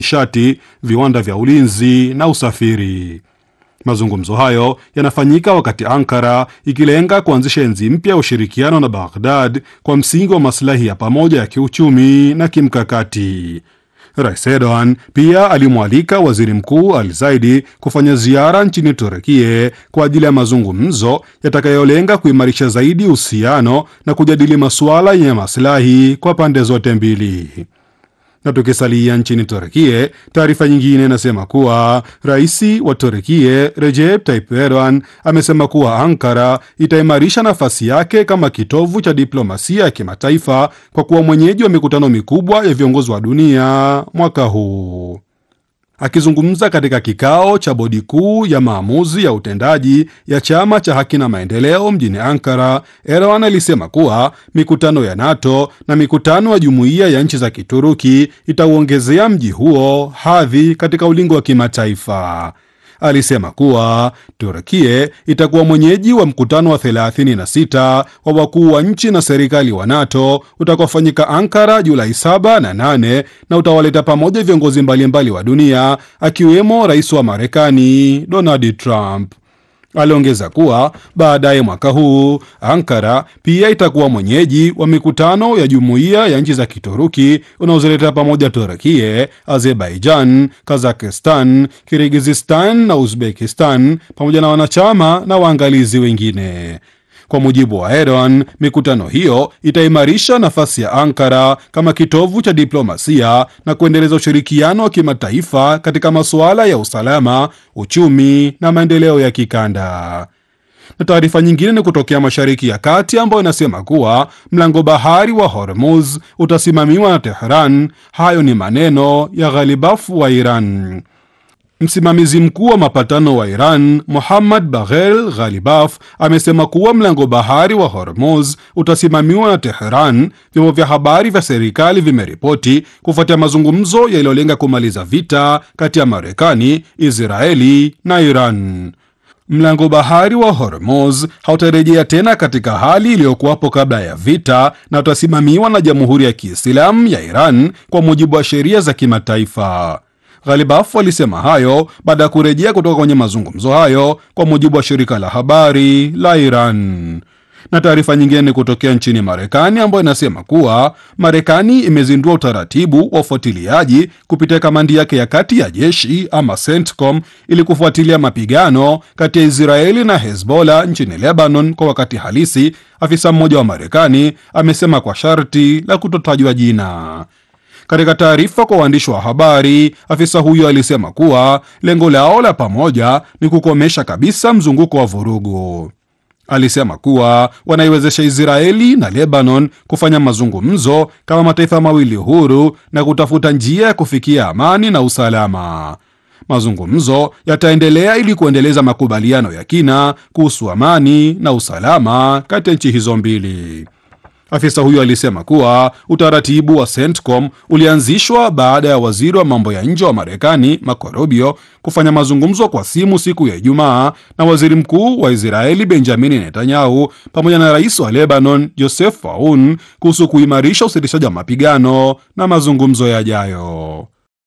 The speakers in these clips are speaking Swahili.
nishati, viwanda vya ulinzi na usafiri. Mazungumzo hayo yanafanyika wakati Ankara ikilenga kuanzisha enzi mpya ya ushirikiano na Baghdad kwa msingi wa maslahi ya pamoja ya kiuchumi na kimkakati. Rais Erdogan pia alimwalika waziri mkuu Al Zaidi kufanya ziara nchini Turekie kwa ajili ya mazungumzo yatakayolenga kuimarisha zaidi uhusiano na kujadili masuala yenye maslahi kwa pande zote mbili. Na tukisalia nchini Turekie, taarifa nyingine inasema kuwa rais wa Turekie Recep Tayyip Erdogan amesema kuwa Ankara itaimarisha nafasi yake kama kitovu cha diplomasia ya kimataifa kwa kuwa mwenyeji wa mikutano mikubwa ya viongozi wa dunia mwaka huu. Akizungumza katika kikao cha bodi kuu ya maamuzi ya utendaji ya chama cha haki na maendeleo mjini Ankara, Erdogan alisema kuwa mikutano ya NATO na mikutano ya jumuiya ya nchi za Kituruki itauongezea mji huo hadhi katika ulingo wa kimataifa. Alisema kuwa Turkie itakuwa mwenyeji wa mkutano wa 36 wa wakuu wa nchi na serikali wa NATO utakaofanyika Ankara Julai 7 na 8 na utawaleta pamoja viongozi mbalimbali wa dunia akiwemo rais wa Marekani Donald Trump. Aliongeza kuwa baadaye mwaka huu Ankara pia itakuwa mwenyeji wa mikutano ya jumuiya ya nchi za Kituruki unaozileta pamoja Turkie, Azerbaijan, Kazakistan, Kirgizistan na Uzbekistan pamoja na wanachama na waangalizi wengine. Kwa mujibu wa Erdogan, mikutano hiyo itaimarisha nafasi ya Ankara kama kitovu cha diplomasia na kuendeleza ushirikiano wa kimataifa katika masuala ya usalama, uchumi na maendeleo ya kikanda. Na taarifa nyingine ni kutokea Mashariki ya Kati ambayo inasema kuwa mlango bahari wa Hormuz utasimamiwa na Tehran. Hayo ni maneno ya Ghalibaf wa Iran. Msimamizi mkuu wa mapatano wa Iran Muhammad Baghel Ghalibaf amesema kuwa mlango bahari wa Hormuz utasimamiwa na Teheran. Vyombo vya habari vya serikali vimeripoti kufuatia mazungumzo yaliyolenga kumaliza vita kati ya Marekani, Israeli na Iran. Mlango bahari wa Hormuz hautarejea tena katika hali iliyokuwapo kabla ya vita na utasimamiwa na Jamhuri ya Kiislamu ya Iran kwa mujibu wa sheria za kimataifa. Ghalibaf alisema hayo baada ya kurejea kutoka kwenye mazungumzo hayo, kwa mujibu wa shirika la habari la Iran. Na taarifa nyingine ni kutokea nchini Marekani ambayo inasema kuwa Marekani imezindua utaratibu wa ufuatiliaji kupitia kamandi yake ya kati ya jeshi ama CENTCOM ili kufuatilia mapigano kati ya Israeli na Hezbollah nchini Lebanon kwa wakati halisi, afisa mmoja wa Marekani amesema kwa sharti la kutotajwa jina. Katika taarifa kwa waandishi wa habari, afisa huyo alisema kuwa lengo lao la pamoja ni kukomesha kabisa mzunguko wa vurugu. Alisema kuwa wanaiwezesha Israeli na Lebanon kufanya mazungumzo kama mataifa mawili huru na kutafuta njia ya kufikia amani na usalama. Mazungumzo yataendelea ili kuendeleza makubaliano ya kina kuhusu amani na usalama kati ya nchi hizo mbili. Afisa huyo alisema kuwa utaratibu wa CENTCOM ulianzishwa baada ya waziri wa mambo ya nje wa Marekani Marco Rubio kufanya mazungumzo kwa simu siku ya Ijumaa na waziri mkuu wa Israeli Benjamini Netanyahu pamoja na rais wa Lebanon Joseph Aoun kuhusu kuimarisha usitishaji wa mapigano na mazungumzo yajayo.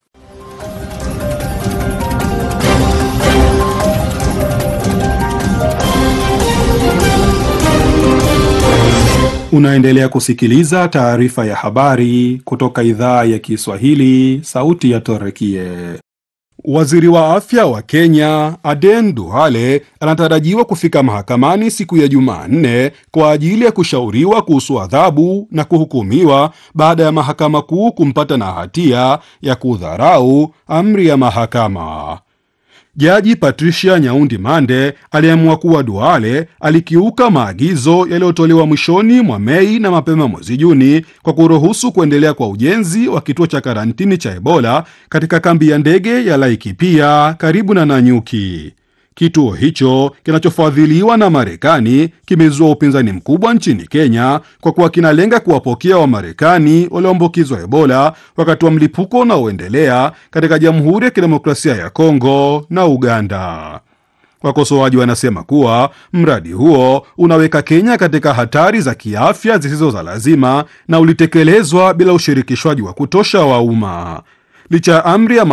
Unaendelea kusikiliza taarifa ya habari kutoka idhaa ya Kiswahili, sauti ya Torekie. Waziri wa afya wa Kenya Aden Duale anatarajiwa kufika mahakamani siku ya Jumanne kwa ajili ya kushauriwa kuhusu adhabu na kuhukumiwa baada ya mahakama kuu kumpata na hatia ya kudharau amri ya mahakama. Jaji Patricia Nyaundi Mande aliamua kuwa Duale alikiuka maagizo yaliyotolewa mwishoni mwa Mei na mapema mwezi Juni kwa kuruhusu kuendelea kwa ujenzi wa kituo cha karantini cha Ebola katika kambi ya ndege ya Laikipia karibu na Nanyuki. Kituo hicho kinachofadhiliwa na Marekani kimezua upinzani mkubwa nchini Kenya kwa kuwa kinalenga kuwapokea Wamarekani walioambukizwa Ebola wakati wa mlipuko unaoendelea katika Jamhuri ya Kidemokrasia ya Kongo na Uganda. Wakosoaji wanasema kuwa mradi huo unaweka Kenya katika hatari za kiafya zisizo za lazima na ulitekelezwa bila ushirikishwaji wa kutosha wa umma. licha ya amri ya